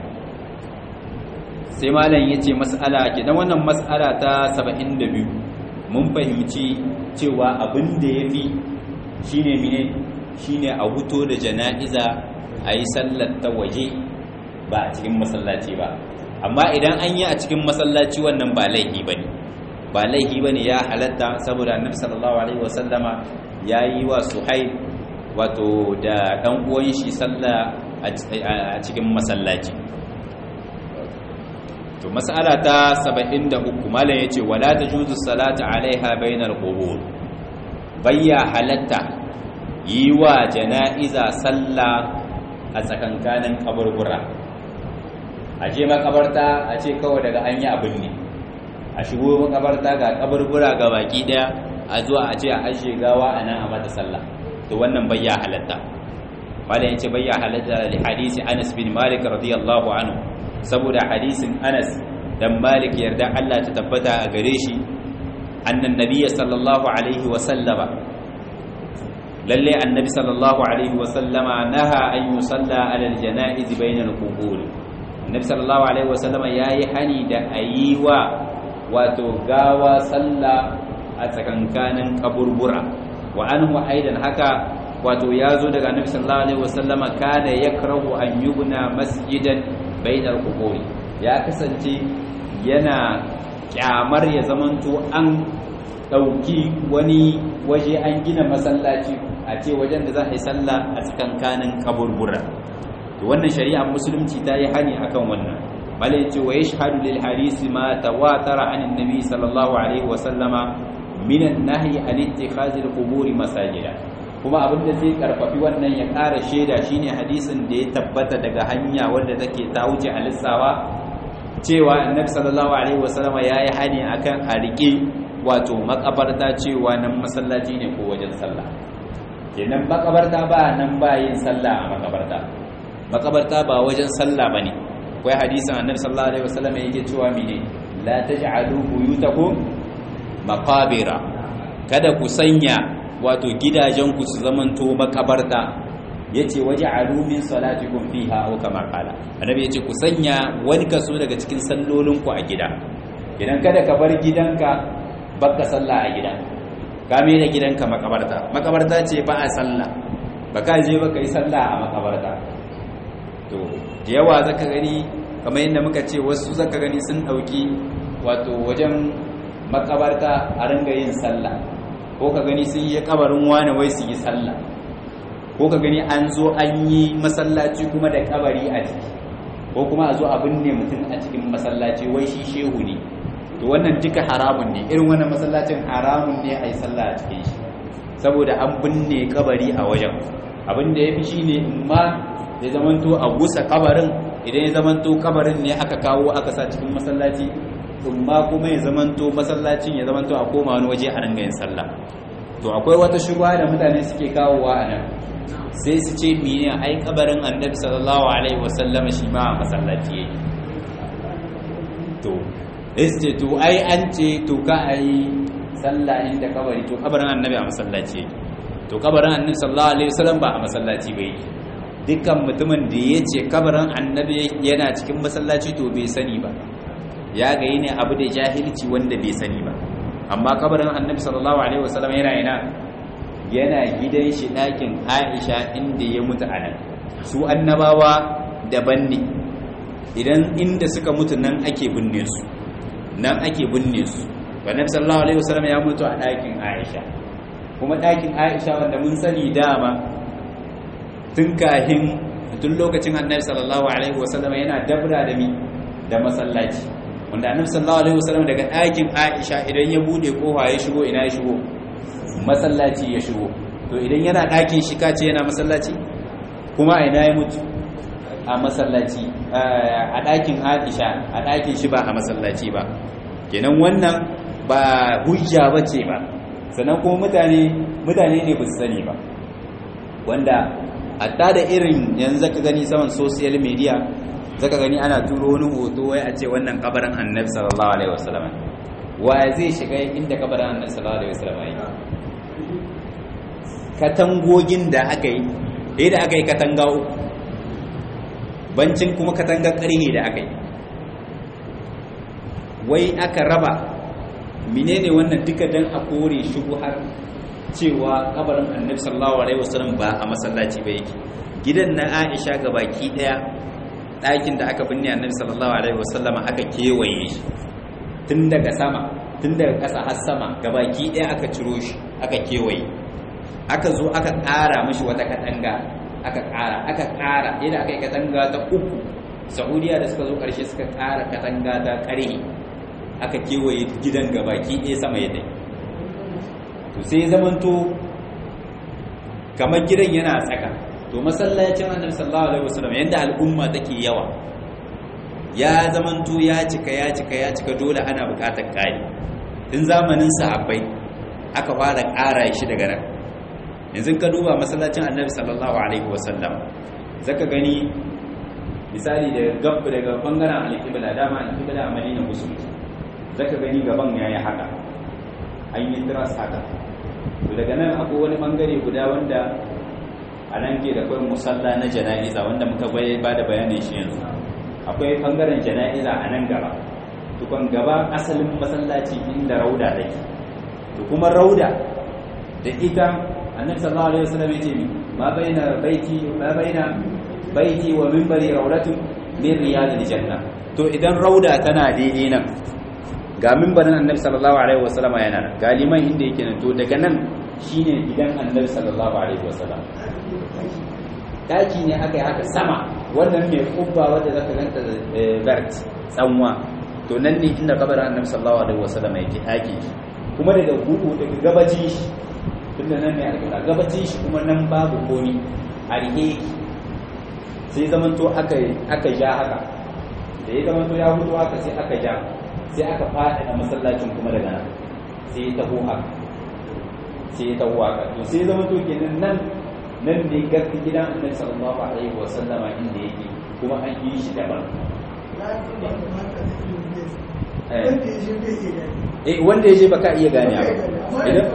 S1: sai malam yace mas'ala kenan wannan mas'ala ta 72 mun fahimci cewa abin da yafi shine mine shine a huto da jana'iza a yi sallar ta waje ba a cikin masallaci ba amma idan an yi a cikin masallaci wannan ba laifi ba ne ba laifi ba ne ya halatta saboda annabi sallallahu alaihi wasallama ya yi wa suhaib wato da ɗan uwan shi sallah a cikin masallaci to mas'ala ta 73 malam yace wala tajuzu salatu alaiha bainal qubur bayya halatta yi wa jana'iza sallah a tsakankanin kaburbura a je makabarta a ce kawai daga an yi abin ne a shigo makabarta ga kaburbura ga baki daya a zuwa a ce a ajiye gawa a nan a mata sallah to wannan bayya halatta malam yace bayya halatta li hadisi Anas bin Malik radiyallahu anhu saboda hadisin Anas dan Malik yarda Allah ta tabbata a gare shi annan nabiyyi sallallahu alaihi wa sallama lalle annabi sallallahu alaihi wa sallama naha an yusalla ala aljanaiz bayna alqubur annabi sallallahu alaihi wa sallama yayi hani da ayiwa wato gawa sallah a tsakankanin kaburbura wa anhu aidan haka wato yazo daga annabi sallallahu alaihi wa sallama kana yakrahu an yubna masjidan bayna alqubur ya kasance yana kyamar ya zamanto an dauki wani waje an gina masallaci a ce wajen da za a yi sallah a tsakankanin kaburbura to wannan shari'ar musulunci ta yi hani akan wannan bale ce wa yashhadu lil hadisi ma tawatara anin nabi sallallahu alaihi wa sallama min an-nahyi an ittikhadhi al-quburi masajida kuma abin da zai karfafi wannan ya ƙara shaida shine hadisin da ya tabbata daga hanya wanda take ta wuce a lissawa cewa annabi sallallahu alaihi wa sallama yayi hani akan a rike wato makabarta cewa nan masallaci ne ko wajen sallah kenan makabarta ba nan ba yin sallah a makabarta makabarta ba wajen sallah bane akwai hadisin annabi sallallahu alaihi wasallam yake cewa mene la taj'alu buyutakum maqabira kada ku sanya wato gidajenku su zamanto makabarta yace waj'alu min salatikum fiha aw kama qala annabi yace ku sanya wani kaso daga cikin sallolinku a gida idan kada ka bar gidanka baka sallah a gida ka mai da gidanka makabarta makabarta ce ba a sallah ba ka je ba ka yi sallah a makabarta to da yawa zaka gani kamar yadda muka ce wasu zaka gani sun dauki wato wajen makabarta a ringa yin sallah ko ka gani sun yi kabarin wani wai su yi sallah ko ka gani an zo an yi masallaci kuma da kabari a ciki ko kuma a zo a binne mutum a cikin masallaci wai shi shehu ne to wannan duka haramun ne irin wannan masallacin haramun ne a yi sallah a cikin shi saboda an binne kabari a wajen abin da ya fi shi ne in ma ya zamanto a gusa kabarin idan ya zamanto kabarin ne aka kawo aka sa cikin masallaci ma kuma ya zamanto masallacin ya zamanto a koma wani waje a ringa yin sallah to akwai wata shubha da mutane suke kawowa a nan sai su ce mene ai kabarin annabi sallallahu alaihi wasallam shi ma a masallaci yake to ce to ai an ce to ka ai sallah inda kabari to kabarin annabi a masallaci yake to kabarin annabi sallallahu alaihi wasallam ba a masallaci ba yake dukkan mutumin da ya ce kabarin annabi yana cikin masallaci to bai sani ba ya ga yi ne abu da jahilci wanda bai sani ba amma kabarin annabi sallallahu alaihi wasallam yana yana yana gidan shi ɗakin aisha inda ya mutu a nan su annabawa daban ne idan inda suka mutu nan ake binne su nan ake binne su annabi sallallahu alaihi wasallam ya mutu a ɗakin aisha kuma ɗakin aisha wanda mun sani dama tun kahin tun lokacin annabi sallallahu alaihi wasallam yana dabra da mi da masallaci wanda annabi sallallahu alaihi wasallam daga ɗakin Aisha idan ya bude kofa ya shigo ina ya shigo masallaci ya shigo to idan yana ɗakin shi kace yana masallaci kuma a ina ya mutu a masallaci a ɗakin Aisha a ɗakin shi ba a masallaci ba kenan wannan ba hujja bace ba sannan kuma mutane mutane ne ba su sani ba wanda hatta da irin yanzu zaka gani saman social media zaka gani ana turo wani hoto wai a ce wannan kabarin annabi sallallahu alaihi wasallam wa zai shiga inda kabarin annabi sallallahu alaihi wasallam yake katangogin da aka yi dai da aka yi katanga uku bancin kuma katangar karhe da aka yi wai aka raba menene wannan duka dan a kore har cewa kabarin annabi sallallahu alaihi wasallam ba a masallaci ba yake gidan na Aisha baki daya ɗakin da aka binne annabi sallallahu alaihi wasallam aka kewaye shi tun daga sama tun daga ƙasa har sama gabaki daya aka ciro shi aka kewaye aka zo aka ƙara mashi wata katanga aka ƙara aka ƙara yadda aka yi katanga ta uku saudiya da suka zo ƙarshe suka ƙara katanga ta ƙarhe aka kewaye gidan gabaki ɗaya sama yadda to sai zamanto kamar gidan yana tsaka to masallacin annabi sallallahu alaihi wasallam yanda al'umma take yawa ya zamanto ya cika ya cika ya cika dole ana buƙatar ƙari tun zamanin sahabbai aka fara ƙara shi daga nan yanzu ka duba masallacin annabi sallallahu alaihi wasallam zaka gani misali daga gab daga bangaren alƙibla dama alƙibla a madina musulmi zaka gani gaban yayi haka an yi tiras haka to daga nan akwai wani bangare guda wanda a nan ke da kawai musalla na jana'iza wanda muka ba da bayanin shi yanzu akwai bangaren jana'iza a nan gaba tukon gaba asalin masallaci inda rauda take to kuma rauda da ita annabi sallallahu alaihi wasallam yace mi ma baina baiti ma baina baiti wa minbari raudatun min riyadil janna to idan rauda tana daidai nan ga mimbarin annabi sallallahu alaihi wasallam yana nan ga liman inda yake nan to daga nan shine gidan annabi sallallahu alaihi wasallam daki ne aka yi haka sama wannan mai kubba wanda zaka ganta vert tsanwa to nan ne inda kabarin annabi sallallahu alaihi wasallam yake daki kuma daga gudu daga gabacin shi tunda nan ne alƙibla gabacin shi kuma nan babu komi a rike sai zamanto aka aka ja haka da ya zamanto ya hudu haka sai aka ja sai aka faɗi a masallacin kuma daga nan sai ya taho haka sai ya taho haka to sai zama to kenan nan nan ne gaske gidan annabi sallallahu alaihi wa sallama inda yake kuma an yi shi daban eh wanda ya je baka iya gane idan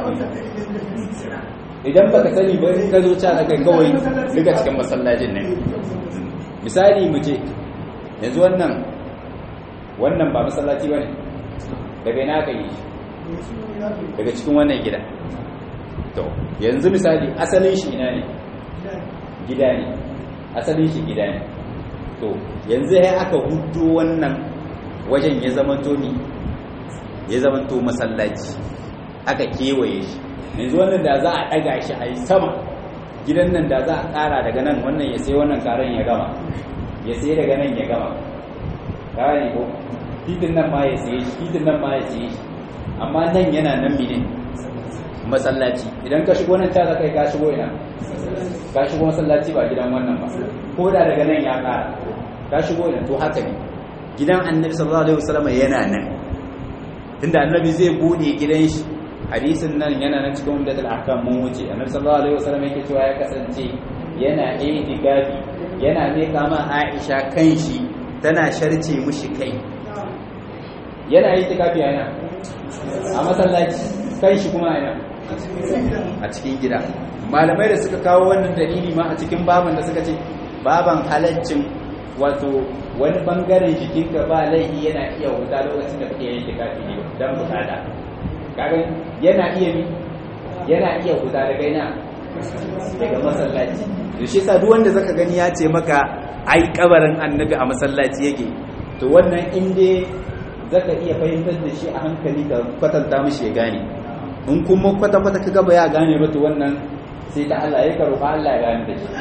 S1: idan baka sani ba in ka zo ca kai kawai duka cikin masallacin ne misali mu ce yanzu wannan wannan ba masallaci ba ne daga ina ka yi daga cikin wannan gida to yanzu misali asalin shi ina ne gida ne asalin shi gida ne to yanzu ya aka hudu wannan wajen ya zamanto ni ya zamanto masallaci aka kewaye shi yanzu wannan da za a daga shi a yi sama gidan nan da za a kara daga nan wannan ya sai wannan karan ya gama ya sai daga nan ya gama kare ko titin nan ma ya saye shi titin nan ma ya saye shi amma nan yana nan mine masallaci idan ka shigo nan ta za kai ka shigo ina ka shigo masallaci ba gidan wannan ba ko da daga nan ya kara ka shigo ina to haka ne gidan annabi sallallahu alaihi wasallam yana nan tunda annabi zai bude gidan shi hadisin nan yana nan cikin umdatul ahkam mun wuce annabi sallallahu alaihi wasallam yake cewa ya kasance yana itikafi yana ne kama Aisha kanshi tana sharce mushi kai yana itikafi yana a masallaci kanshi kuma yana a cikin gida malamai da suka kawo wannan dalili ma a cikin baban da suka ce baban halaccin wato wani bangaren jikinka ba laifi yana iya wuta lokacin da kake yin itikafi ne dan bukata kaga yana iya mi yana iya huta daga ina daga masallaci to shi yasa duk wanda zaka gani ya ce maka ai kabarin annabi a masallaci yake to wannan in dai zaka iya fahimtar da shi a hankali ka kwatanta mishi ya gane in kuma kwata kwata ka gaba ya gane ba to wannan sai ta Allah ya karo Allah ya gane da shi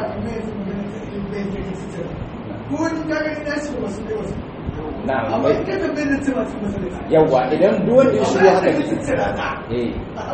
S1: na yawa idan duwanda ya shigo haka ne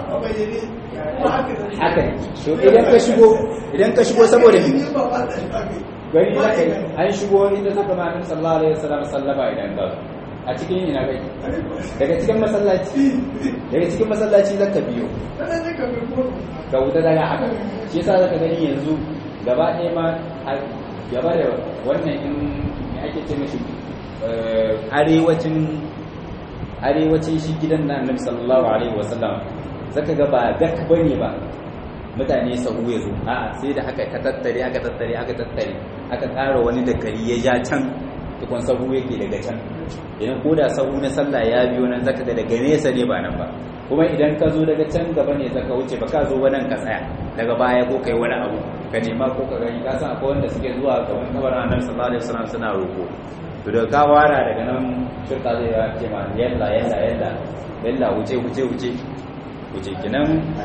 S1: haka ne so idan ka shigo idan ka shigo saboda gani za ka yi an shigo inda suka ma'anin sallallahu alaihi wasallam sallama idan ka a cikin ina gai daga cikin masallaci daga cikin masallaci zaka biyo ka wuta daga haka shi yasa zaka gani yanzu gaba ɗaya ma gaba da wannan in ake ce mashi arewacin arewacin shi gidan na annabi sallallahu alaihi wasallam zaka ga ba dak bane ba mutane sahu ya zo a'a sai da aka ka tattare aka tattare aka tattare aka ƙara wani dakari ya ja can tukun sahu yake daga can idan ko da sahu na sallah ya biyo nan zaka ga daga nesa ne ba nan ba kuma idan ka zo daga can gaba ne zaka wuce ba ka zo ba nan ka tsaya daga baya ko kai wani abu ka nema ko ka gani ka san akwai wanda suke zuwa gaban kabarin annabi sallallahu alaihi wasallam suna roko to da ka wara daga nan shirka zai ya ce ma yalla yalla yalla yalla wuce wuce wuce wuce kinan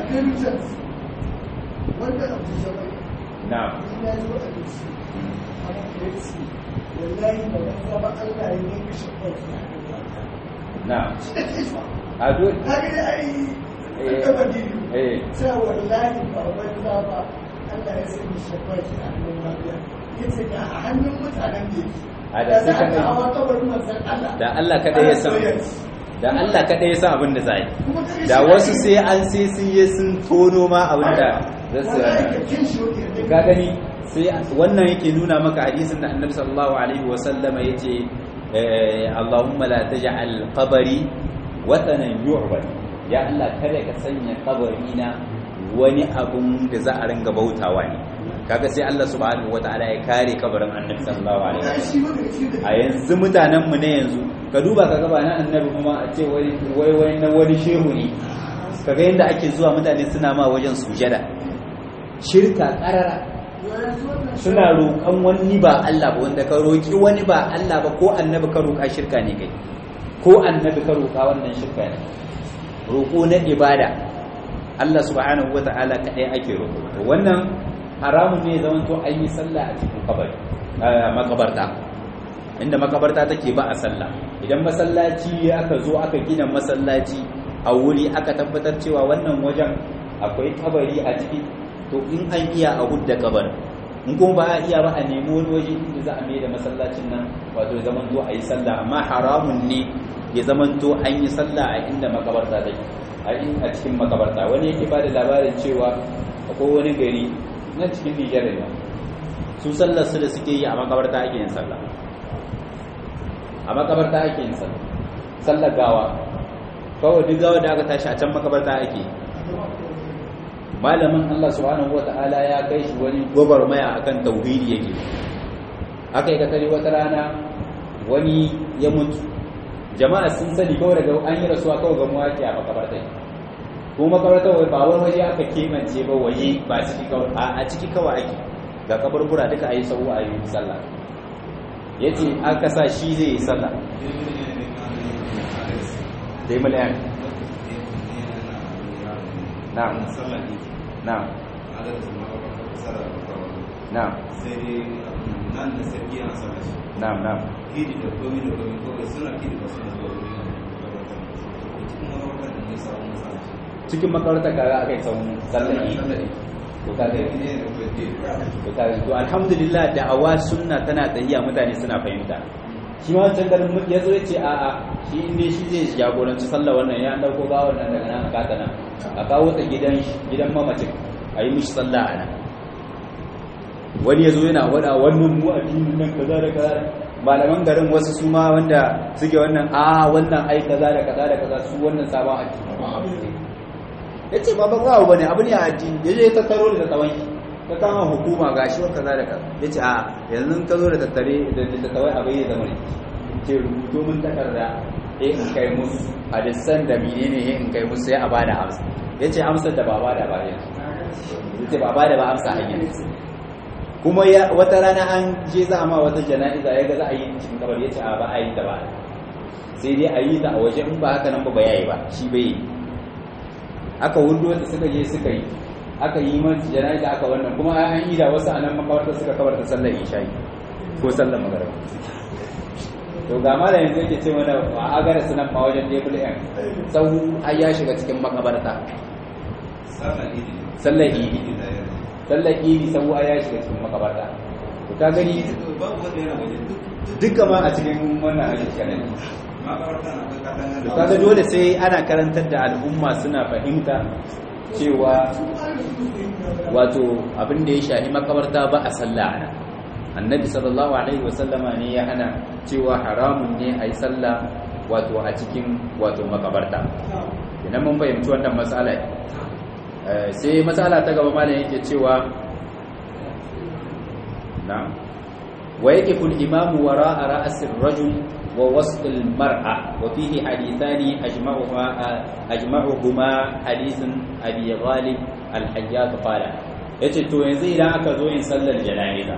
S2: wanda abu zama
S1: na
S2: ina yi wa abinci a mafi wallahi ba wani zama allah ya yi kashe kwanci
S1: na a duk
S2: haka da ai
S1: Eh.
S2: an gaba dini
S1: eh
S2: cewa wallahi ba wani zama allah ya sani shakwaki a hannun mafiya ya ce ga a hannun mutanen da
S1: A
S2: yake
S1: da
S2: da za
S1: suka
S2: a
S1: kai-
S2: kawo kabarin manzan allah
S1: da Allah kada ya san da Allah kada ya san abin da zai
S2: Kuma kaga
S1: da
S2: shi
S1: wasu
S2: ake-
S1: sai an sai sun yi sun tono ma abin da za su
S2: wallahi ka kin shi wani yadda
S1: ka gani sai wannan yake nuna maka hadisin da annabi sallallahu alaihi wa sallama yace eh, Allahumma la taj'al qabri watanan yu'bad ya Allah kada ka sanya kabarina wani abun da za a ringa bautawa ne kaga sai Allah subhanahu wataala ya kare kabarin annabi sallallahu alaihi wa
S2: wallahi shi wani shi da
S1: a yanzu mutanenmu na yanzu ka duba ka gaba na annabi kuma a ce wai wai wai na wani shehu ne kaga yadda ake zuwa mutane suna ma wajen sujada shirka karara
S2: yanzu wannan
S1: suna roƙon wani ba Allah ba wanda ka roƙi wani ba Allah ba ko annabi ka roƙa shirka ne kai ko annabi ka roƙa wannan shirka ne roƙo na ibada Allah subhanahu wata'ala kaɗai ake roƙo to wannan haramun ne zaman to an yi sallah a cikin kabari a makabarta inda makabarta take ba a sallah idan masallaci aka zo aka gina masallaci a wuri aka tabbatar cewa wannan wajen akwai kabari a ciki to in an iya a hudda kabarin in kuma ba a iya ba a nemi wani waje inda za a mai da masallacin nan wato ya zaman to a yi sallah amma haramun ne ya zaman to an yi sallah a inda makabarta take a in- a cikin makabarta wani yake ba da labarin cewa akwai wani gari na cikin Nijar ne su sallar su da suke yi a makabarta ake yin sallah a makabarta ake yin sallah sallar gawa kawai duk gawa da aka tashi a can makabarta ake yi. malamin Allah subhanahu wata'ala ya kai shi wani gwagwarmaya akan tauhidi yake aka yi katari wata rana wani ya mutu jama'a sun sani kawai daga an yi rasuwa kawai ga muwaki a makabarta kuma makabarta wai ba wani waje aka kemance ba waje ba ciki kawai a a ciki kawai ake ga kaburbura duka a yi sau a yi sallah ya ce aka sa shi zai yi sallah dai miliyan na'am na'am na'am
S3: sai dai nan da sarki yana sama shi
S1: na'am na'am
S3: kidi da komi da komi kawai suna kidi ba suna zuwa wurin makabartar cikin makabartar da ne samu masa shi
S1: cikin makabarta kaga aka yi sau sallah to kaga to kaga to alhamdulillah da'awa sunna tana tsayiya mutane suna fahimta shi ma wancan garin ya zo ya ce a'a shi inda shi zai jagoranci sallah wannan ya dauko ga wannan daga nan aka ta nan a kawo ta gidan gidan mamacin a yi mishi sallah a nan wani ya zo yana wada wannan mu addinin nan kaza da kaza malaman garin wasu su ma wanda suke wannan a wannan ai kaza da kaza da kaza su wannan sabon addini ya ce ba ba ba ne abu ne a addini ya je tattaro da tsawon ka kama hukuma ga shi kaza da kaza ya ce a yanzu ka zo da tattare da tattawai abu ya zama ne ce rubuto mun takarda ya in kai musu hadisan da menene ya in kai musu ya a bada amsa ya ce amsar da ba bada ba yanzu ya ce ba bada ba amsa hanyar kuma wata rana an je za a ma wata jana'iza ya ga za a yi cikin kabar ya ce a ba a yi ta ba sai dai a yi ta a waje in ba haka nan ba ba yayi ba shi bai yi aka hudu wata suka je suka yi aka yi masu jana'iza aka wannan kuma an yi da wasu a nan makawarta suka kabar ta sallar isha'i ko sallar magaraba to ga mala yanzu yake ce mana a agara sunan ma wajen table m sau ai ya shiga cikin makabarta sallar idi sallar idi sau ai ya shiga cikin makabarta to ka gani duka ma a cikin wannan hadis kanan to kaga dole sai ana karantar da al'umma suna fahimta cewa wato abin da ya shahi makabarta ba a sallah ana annabi sallallahu alaihi wasallama ne ya hana cewa haramun ne a yi sallah wato a cikin wato makabarta idan mun fahimci wannan matsala sai matsala ta gaba malam yake cewa na wa yaqifu al-imamu wara'a ra'sir rajul wa wasl al-mar'a wa fihi hadithani ajma'uhuma ajma'uhuma hadithun abi ghalib al-hajjaj qala yace to yanzu idan aka zo yin sallar jana'iza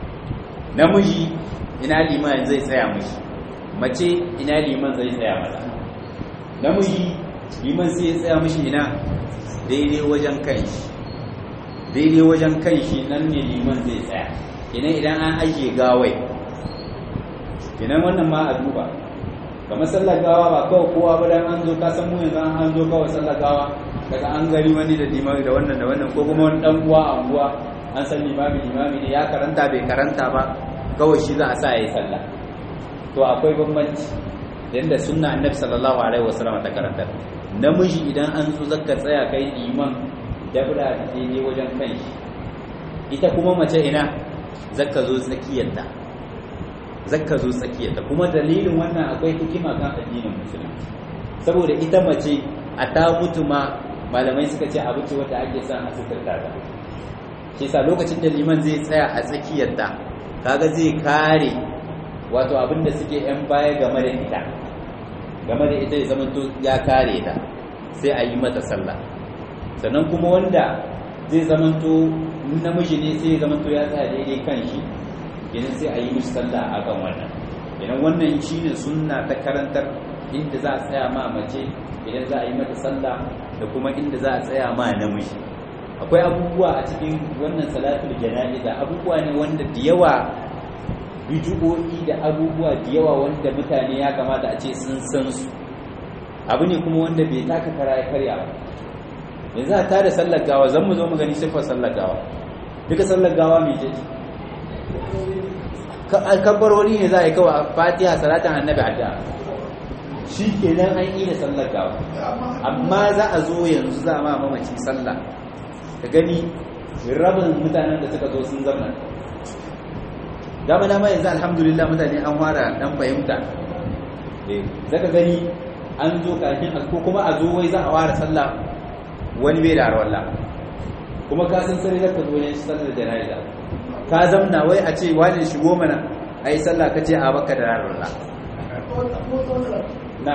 S1: namiji ina liman zai tsaya mishi mace ina liman zai tsaya mata namiji liman sai ya tsaya mishi ina daidai wajen kanshi daidai wajen kanshi nan ne liman zai tsaya ina idan an ajiye gawai idan wannan ma a duba kamar sallar gawa ba kawai kowa ba dan an zo ka san mu yanzu an zo kawai sallar gawa daga an gari wani da limami da wannan da wannan ko kuma wani dan uwa a unguwa an san limami limami ne ya karanta bai karanta ba kawai shi za a sa ya yi sallah to akwai bambanci yadda sunna annabi sallallahu alaihi wasallam ta karanta namiji idan an zo zaka tsaya kai liman dabra daidai wajen kai ita kuma mace ina zaka zo tsakiyarta zaka zo tsakiyarta kuma dalilin wannan akwai hikima kan addinin musulunci saboda ita mace a ta mutu ma malamai suka ce abu ce wanda ake son a suturta ta shi sa lokacin da liman zai tsaya a tsakiyarta kaga zai kare wato abinda suke yan baya game da ita game da ita ya zamanto ya kare ta sai a yi mata sallah sannan kuma wanda zai zamanto namiji ne sai ya zamanto ya tsaya daidai kan shi idan sai a yi mishi sallah a kan wannan idan wannan shi ne sunna ta karantar inda za a tsaya ma mace idan za a yi mata sallah da kuma inda za a tsaya ma namiji akwai abubuwa a cikin wannan salatul jana'iza abubuwa ne wanda da yawa bijugo'i da abubuwa da yawa wanda mutane ya kamata a ce sun san su abu ne kuma wanda bai taka kara ya karya ba yanzu a tada sallar gawa zan mu zo mu gani siffar sallar gawa duka sallar gawa mai ce kabbarori ne za a yi kawai fatiha salatin annabi addu'a shi kenan an yi da sallar gawa amma za a zo yanzu za a ma mamaci sallah ka gani rabin mutanen da suka zo sun zama dama dama yanzu alhamdulillah mutane an fara dan fahimta zaka gani an zo kafin ko kuma a zo wai za a fara sallah wani bai da arwalla kuma ka san sai zaka zo ne sallar jana'iza ka zamna wai a ce wani shigo mana ai sallah kace a baka da arwalla na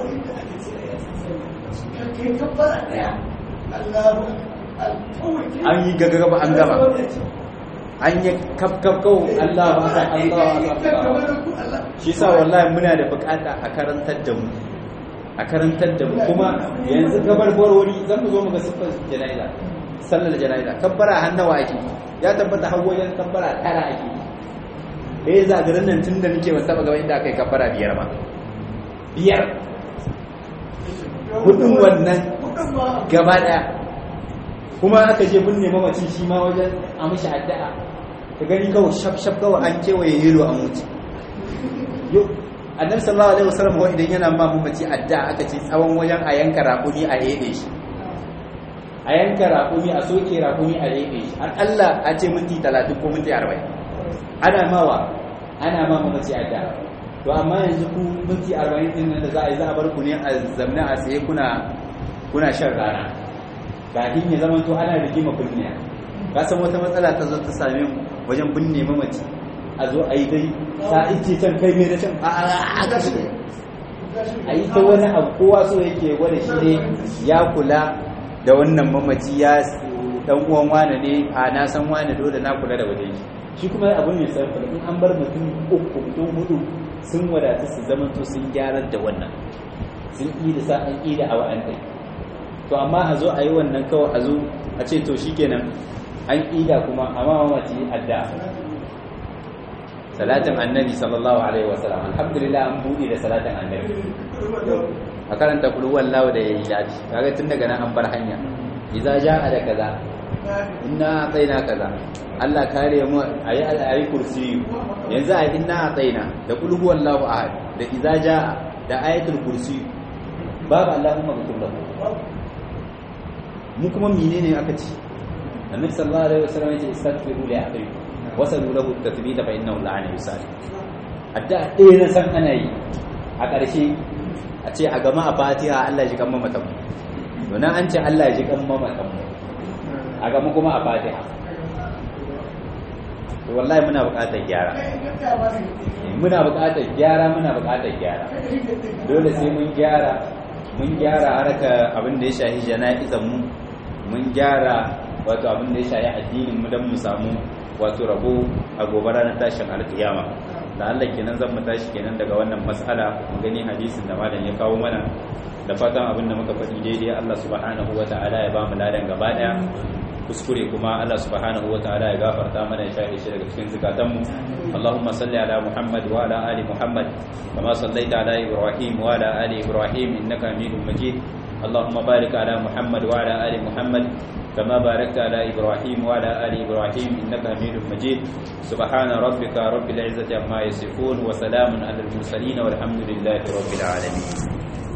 S1: an yi gagagaba an gama an yi kafkafkau Allah ba ta Allah ba shi sa wallahi muna da bukata a karantar da mu a karantar da mu kuma yanzu gabarbarori zan mu zo mu ga siffar jana'iza sallar jana'iza kabbara hannawa ake ya tabbata har wajen kabbara tara ake eh zagarin nan tun da nake ban taba ga inda aka yi kabbara biyar ba biyar hudun wannan gaba daya kuma aka je binne mamaci shi ma wajen a mishi addu'a ka gani kawai shaf shaf kawai an kewaye yelo a mutu yo annabi sallallahu alaihi wasallam wa idan yana ma mamaci addu'a aka ce tsawon wajen a yanka raƙumi a hede shi a yanka raƙumi a soke raƙumi a hede shi har Allah a ce minti 30 ko minti 40 ana mawa ana ma mamaci addu'a to amma yanzu ku minti 40 din nan da za a yi za a bar ku ne a zamna a tsaye kuna kuna shan rana kafin ya zama to ana rigima binne ka san wata matsala ta zo ta same mu wajen binne mamaci a zo a yi dai sa ice can kai mai da can a a a yi ta wani abu kowa so yake gwada shi ne ya kula da wannan mamaci ya dan uwan wane ne a na san wane dole na kula da wajen shi shi kuma abin ne sai in an bar mutum uku mutum hudu sun wadatu su zamanto sun gyarar da wannan sun yi da sa an yi da awa an to amma a zo a yi wannan kawai a zo a ce to shikenan an ida kuma amma mamaci adda salatin annabi sallallahu alaihi wasallam alhamdulillah an buɗe da salatin annabi a karanta kulu wallahu da yayi yafi kaga tun daga nan an bar hanya idza jaa da kaza inna ataina kaza Allah kare mu ayi ayi kursi yanzu ayi inna ataina da kulu wallahu ahad da idza jaa da ayatul kursi babu allahumma ghfir lahu mu kuma menene aka ci annabi sallallahu alaihi wasallam yace istaghfiru li akhikum wasalu lahu at-tathbita fa innahu la'ana yusali adda ɗaya na san ana yi a ƙarshe a ce a gama a fatiha Allah ji kan mamatan mu to nan an ce Allah ji kan mamatan mu a gama kuma a fatiha to wallahi muna buƙatar gyara muna buƙatar gyara muna buƙatar gyara dole sai mun gyara mun gyara harka abin da ya shahi jana'izan mu mun gyara wato abin da ya shahi addinin mu don mu samu wato rabo a gobe ranar tashin alkiyama da Allah kenan zan mu tashi kenan daga wannan mas'ala mu gani hadisin da malam ya kawo mana da fatan abin da muka faɗi daidai Allah subhanahu wata'ala ya ba mu ladan gaba daya kuskure kuma Allah subhanahu wata'ala ya gafarta mana ya shafe shi daga cikin zukatanmu Allahumma salli ala Muhammad wa ala ali Muhammad kama sallaita ala Ibrahim wa ala ali Ibrahim innaka Hamidum Majid اللهم بارك على محمد وعلى ال محمد كما باركت على ابراهيم وعلى ال ابراهيم انك حميد مجيد سبحان ربك رب العزه عما يصفون وسلام على المرسلين والحمد لله رب العالمين